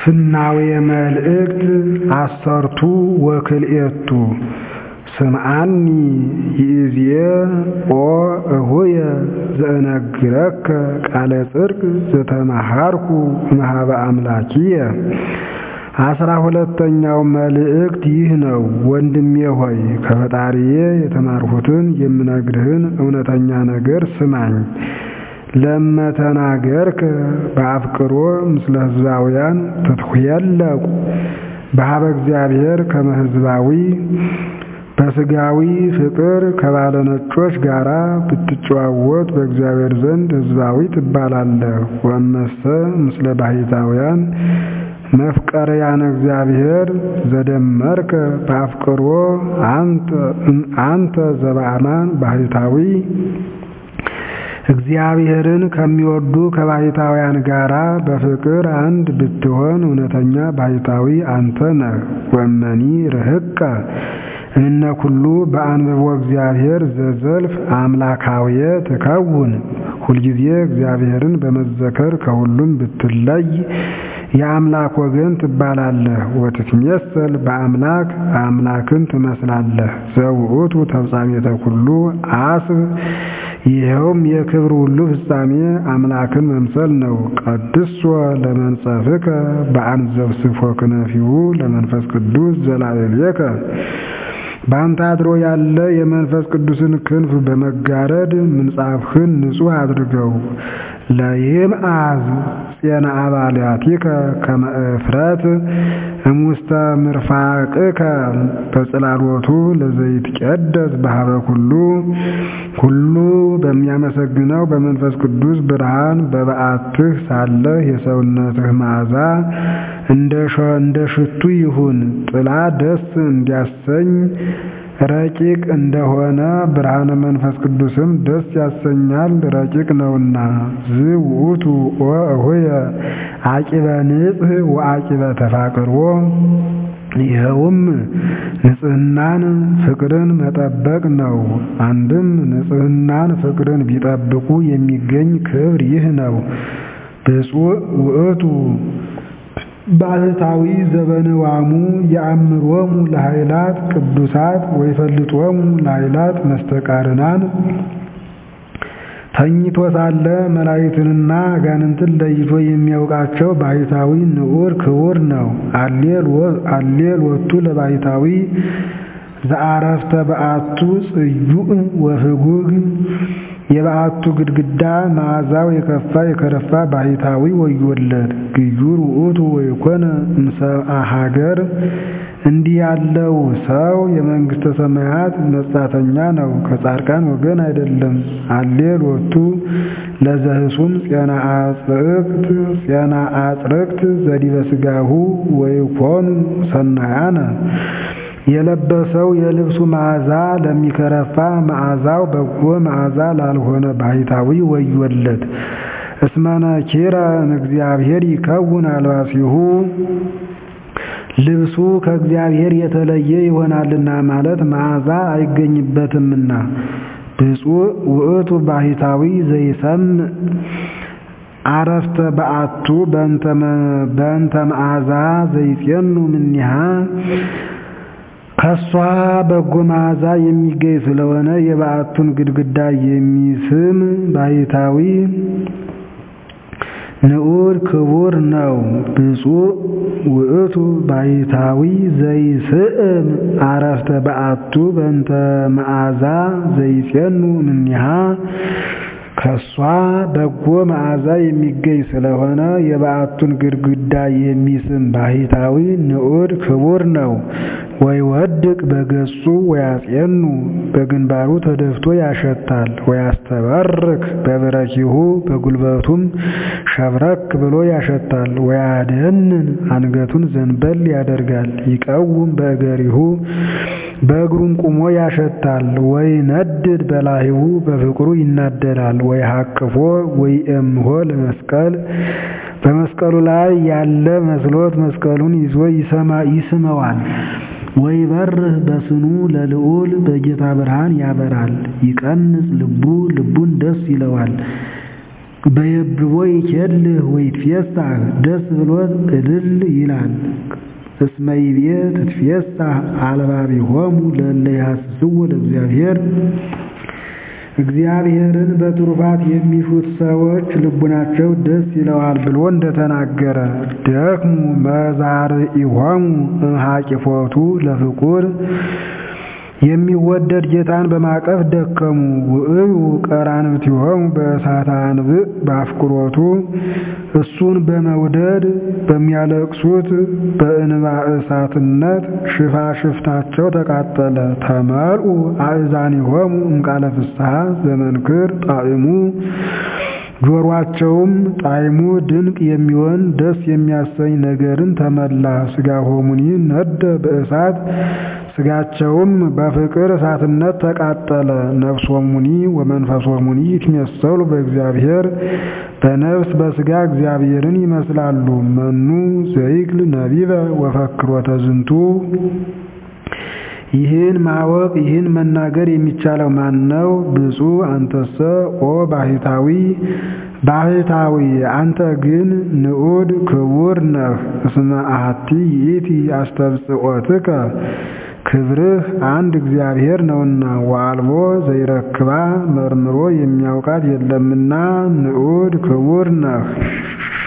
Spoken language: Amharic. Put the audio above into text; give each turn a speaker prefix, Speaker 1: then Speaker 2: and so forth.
Speaker 1: ፍናዌ መልእክት አሰርቱ ወክልኤቱ ስምዓኒ ይእዜ ኦ እሁየ ዘእነግረከ ቃለ ጽድቅ ዘተመሃርኩ እምኀበ አምላኪየ። አስራ ሁለተኛው መልእክት ይህ ነው። ወንድሜ ሆይ ከፈጣሪዬ የተማርሁትን የምነግርህን እውነተኛ ነገር ስማኝ። ለመተናገርከ በአፍቅሮ ምስለ ሕዝባውያን ትትሁየለቁ በኀበ እግዚአብሔር ከመ ሕዝባዊ በሥጋዊ ፍቅር ከባለነጮች ጋር ብትጨዋወት በእግዚአብሔር ዘንድ ሕዝባዊ ትባላለህ። ወእመሰ ምስለ ባሕታውያን መፍቀርያነ እግዚአብሔር ዘደመርከ በአፍቅሮ አንተ ዘበአማን ባሕታዊ እግዚአብሔርን ከሚወዱ ከባሕታውያን ጋር በፍቅር አንድ ብትሆን እውነተኛ ባሕታዊ አንተ ነህ። ወመኒ ርህቀ እምነ ኩሉ በአንብቦ እግዚአብሔር ዘዘልፍ አምላካውየ ትከውን። ሁልጊዜ እግዚአብሔርን በመዘከር ከሁሉም ብትለይ የአምላክ ወገን ትባላለህ። ወትትሜሰል በአምላክ አምላክን ትመስላለህ። ዘውእቱ ተፍጻሜተ ኩሉ አስብ ይኸውም የክብር ሁሉ ፍጻሜ አምላክን መምሰል ነው። ቀድሶ ለመንጸፍከ በአንዘብስፎ ክነፊሁ ለመንፈስ ቅዱስ ዘላዕሌከ በአንተ አድሮ ያለ የመንፈስ ቅዱስን ክንፍ በመጋረድ ምንጻፍህን ንጹሕ አድርገው። ለይምአዝ ፄና አባልያቲከ ከመ እፍረት እሙስተ ምርፋቅከ በጽላሎቱ ለዘይትቀደስ በኀበ ኩሉ ሁሉ በሚያመሰግነው በመንፈስ ቅዱስ ብርሃን በበዓትህ ሳለህ የሰውነትህ መዓዛ እንደ ሽቱ ይሁን። ጥላ ደስ እንዲያሰኝ ረቂቅ እንደሆነ ብርሃነ መንፈስ ቅዱስም ደስ ያሰኛል፣ ረቂቅ ነውና። ዝውእቱ ወእሁየ አቂበ ንጽሕ ወአቂበ ተፋቅርዎ ይኸውም ንጽሕናን ፍቅርን መጠበቅ ነው። አንድም ንጽሕናን ፍቅርን ቢጠብቁ የሚገኝ ክብር ይህ ነው። ብፁዕ ውእቱ ባሕታዊ ዘበንዋሙ የአምሮሙ ለኃይላት ቅዱሳት ወይፈልጦሙ ለኃይላት መስተቃርናን ተኝቶ ሳለ መላእክትንና አጋንንትን ለይቶ የሚያውቃቸው ባሕታዊ ንዑር ክቡር ነው። አሌል ወቱ ለባሕታዊ ዘአረፍተ በአቱ ጽዩዕ ወፍጉግ የበዓቱ ግድግዳ መዓዛው የከፋ የከረፋ ባሕታዊ ወዮለት። ግዩር ውእቱ ወይኮነ እምሰብአ ሀገር እንዲህ ያለው ሰው የመንግሥተ ሰማያት መጻተኛ ነው፣ ከጻድቃን ወገን አይደለም። አሌል ወቱ ለዘህሱም ፄና አጽርቅት ፄና አጽርቅት ዘዲበ ሥጋሁ ወይኮኑ ሰናያነ የለበሰው የልብሱ መዓዛ ለሚከረፋ መዓዛው በጎ መዓዛ ላልሆነ ባሕታዊ ወዮለት። እስመነ ኪረ እግዚአብሔር ይከውን አልባሲሁ ልብሱ ከእግዚአብሔር የተለየ ይሆናልና ማለት መዓዛ አይገኝበትምና። ብፁዕ ውእቱ ባሕታዊ ዘይሰምዕ አረፍተ በአቱ በእንተ መዓዛ ዘይጼኑ ምኒሃ ከሷ በጎ መዓዛ የሚገኝ ስለሆነ የበዓቱን ግድግዳ የሚስም ባሕታዊ ንዑድ ክቡር ነው። ብፁዕ ውእቱ ባሕታዊ ዘይስእም አረፍተ በአቱ በእንተ መዓዛ ዘይጼኑ እምኔሃ ከሷ በጎ መዓዛ የሚገኝ ስለሆነ የበዓቱን ግድግዳ የሚስም ባሕታዊ ንዑድ ክቡር ነው። ወይወድቅ በገጹ ወያጼኑ በግንባሩ ተደፍቶ ያሸታል። ወያስተበርክ በብረኪሁ በጉልበቱም ሸብረክ ብሎ ያሸታል። ወያደንን አንገቱን ዘንበል ያደርጋል። ይቀውም በእገሪሁ በእግሩም ቁሞ ያሸታል። ወይ ነድድ በላሂሁ በፍቅሩ ይናደዳል። ወይ ሀቅፎ ወይ እምሆ ለመስቀል በመስቀሉ ላይ ያለ መስሎት መስቀሉን ይዞ ይስመዋል። ወይ በርህ በስኑ ለልዑል በጌታ ብርሃን ያበራል። ይቀንጽ ልቡ ልቡን ደስ ይለዋል። በየብቦ ይኬልህ ወይትፌሳህ ደስ ብሎት እልል ይላል። እስመ ይቤ ትትፌሳህ አልባቢሆሙ ለእለ ይሐስስዎ ለእግዚአብሔር እግዚአብሔርን በትሩፋት የሚሹት ሰዎች ልቡናቸው ደስ ይለዋል ብሎ እንደተናገረ ደክሙ መዛርኢሆሙ እምሃቂፎቱ ለፍቁር የሚወደድ ጌታን በማቀፍ ደከሙ። ውእዩ ቀራንብቲሆሙ በእሳተ አንብዕ በአፍቅሮቱ እሱን በመውደድ በሚያለቅሱት በእንባ እሳትነት ሽፋሽፍታቸው ተቃጠለ። ተመልኡ አእዛኒሆሙ እምቃለ ፍስሐ ዘመንክር ጣዕሙ ጆሮአቸውም ጣዕሙ ድንቅ የሚሆን ደስ የሚያሰኝ ነገርን ተመላ። ሥጋሆሙኒ ነደ በእሳት ሥጋቸውም በፍቅር እሳትነት ተቃጠለ። ነፍሶሙኒ ወመንፈሶሙኒ ይትሜሰሉ በእግዚአብሔር በነፍስ በሥጋ እግዚአብሔርን ይመስላሉ። መኑ ዘይክል ነቢበ ወፈክሮተ ዝንቱ ይህን ማወቅ ይህን መናገር የሚቻለው ማን ነው? ብፁዕ አንተሰ ኦ ባህታዊ ባህታዊ አንተ ግን ንዑድ ክቡር ነህ። እስመ አሐቲ ይእቲ አስተብጽኦትከ ክብርህ አንድ እግዚአብሔር ነውና ወአልቦ ዘይረክባ መርምሮ የሚያውቃት የለምና ንዑድ ክቡር ነህ።